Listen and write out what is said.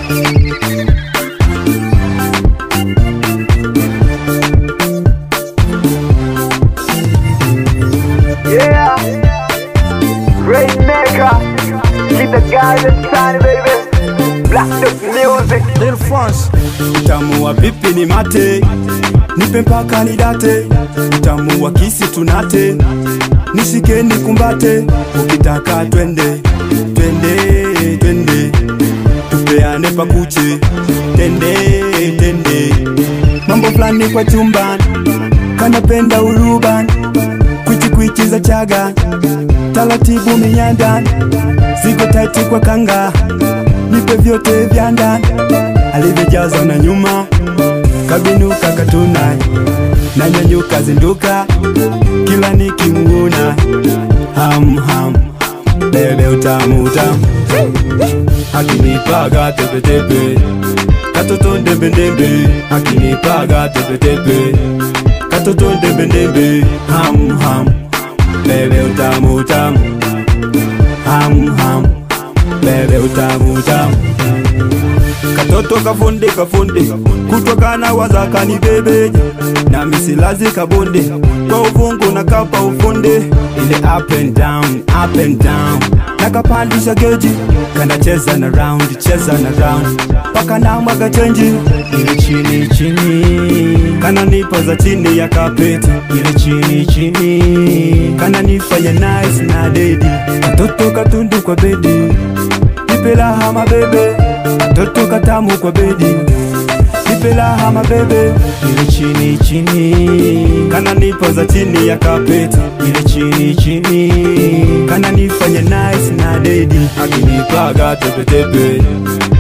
Yeah, Rainmaker, keep the guys inside, baby. Black Dog Music. Lil France Utamu wa pipi ni mate Nipe mpaka nidate Utamu wa kisi tunate Nishike nikumbate Ukitaka twende Twende, twende Tupeane pakuche Tende, tende Mambo fulani kwa chumba Kanapenda uruban Kwichi kwichi za chaga Taratibu minyanda Ziko taiti kwa kanga nipe vyote vya ndani alivyojaza na nyuma kabinuka katuna na nyanyuka zinduka kila nikimnguna ham ham bebe utamu utamu akinipaga tepetepe katoto ndembendembe akinipaga tepetepe katoto ndembendembe ham ham bebe utamu utamu ham ham bebe utamu utamu katoto kafunde kafunde kutokana wazakani bebe na misilazi kabonde kwa uvungu na kapa ufunde ile up and down up and down nakapandisha geji kanacheza na round cheza na round paka na mwaga chenji ile chini chini kana nipa za chini ya kapeti ile chini chini kana nifanya nice na dedi katoto katundu kwa bedi nipe raha mabebe katoto katamu kwa bedi nipe raha mabebe ile chini chini kana nipo za chini ya kapeti ile chini chini kana nifanya nice na dedi akinipaga tepetepe